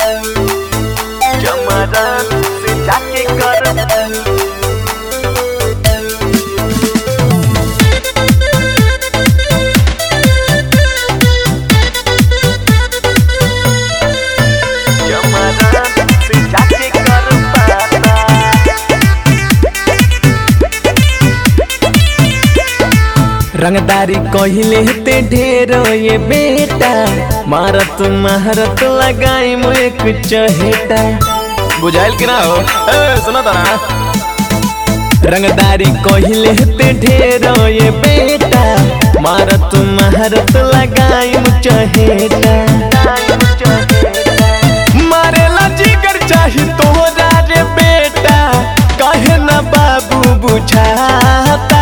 चमरन से जाके कर चमरन से जाके कर पाता रंगदारी कहिले ते ढेर ये बेटा मारत महारत लगाई मुझे कुछ हेटा बुझाइल कि ना हो ए, सुना था ना रंगदारी कहिले ते ढेर ये बेटा मारत महारत लगाई मुझ हेटा मारेला जिगर चाही तोरा रे बेटा कहे ना बाबू बुझाता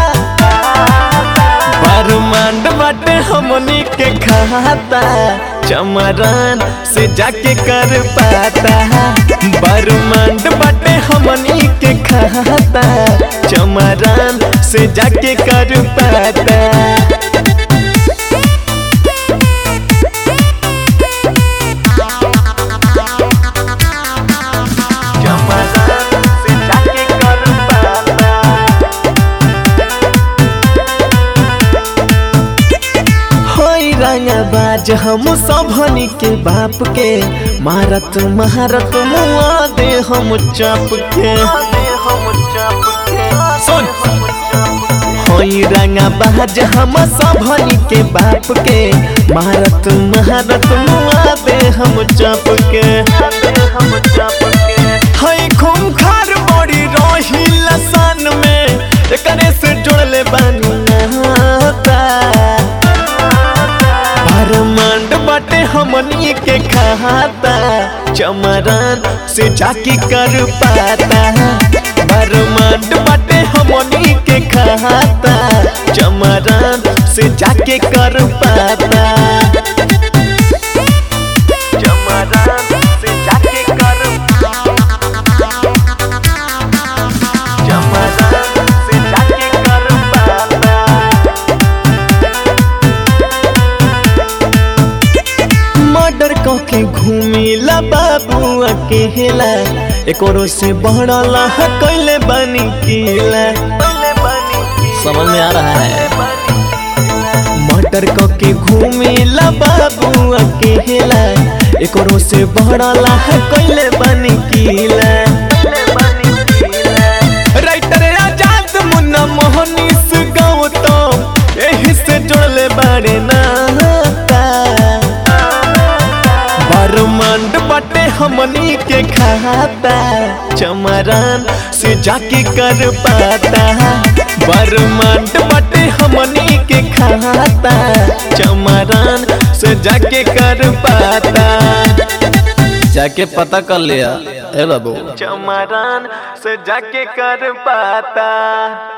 बरमांड बाटे हमनी के खाता चमरान से जाके कर पाता बरमांड बाटे हमनी के खाता चमरान से जाके कर पाता चमरन से जाके कर पाता होई रंगबाज हम सबनी के बाप के मारत महारत मुआ दे हम चाप के सुन होई रंगबाज हम सबनी के बाप के मारत महारत मुआ दे हम चाप के हई खूंखार बड़ी रही लसान में एकरे से जोड़ले बानी नाता बरमांड बाटे हमनी के खाता चमरान से जाके कर पाता बरमांड बाटे हमनी के खाता चमरान से जाके कर पाता चमरन से जाके कर चमरन से जाके कर पाता मर्डर के घूमिला बाबू अकेला एकोरो से बढ़ला है कैले बनी किला समझ में आ रहा है मर्डर के घूमिला बाबू अकेला एकोरो से बढ़ला है कैले बनी किला राइटर आजाद मुन्ना मोहनीस गौतम एही से जोड़ले बारे नाता बरमांड बटे हमनी के खाता चमरान से जाके कर पाता बरमांड बटे हमनी के खाता चमरान से जाके कर पाता जाके पता कर लिया ए बाबू चमरन से जाके कर पाता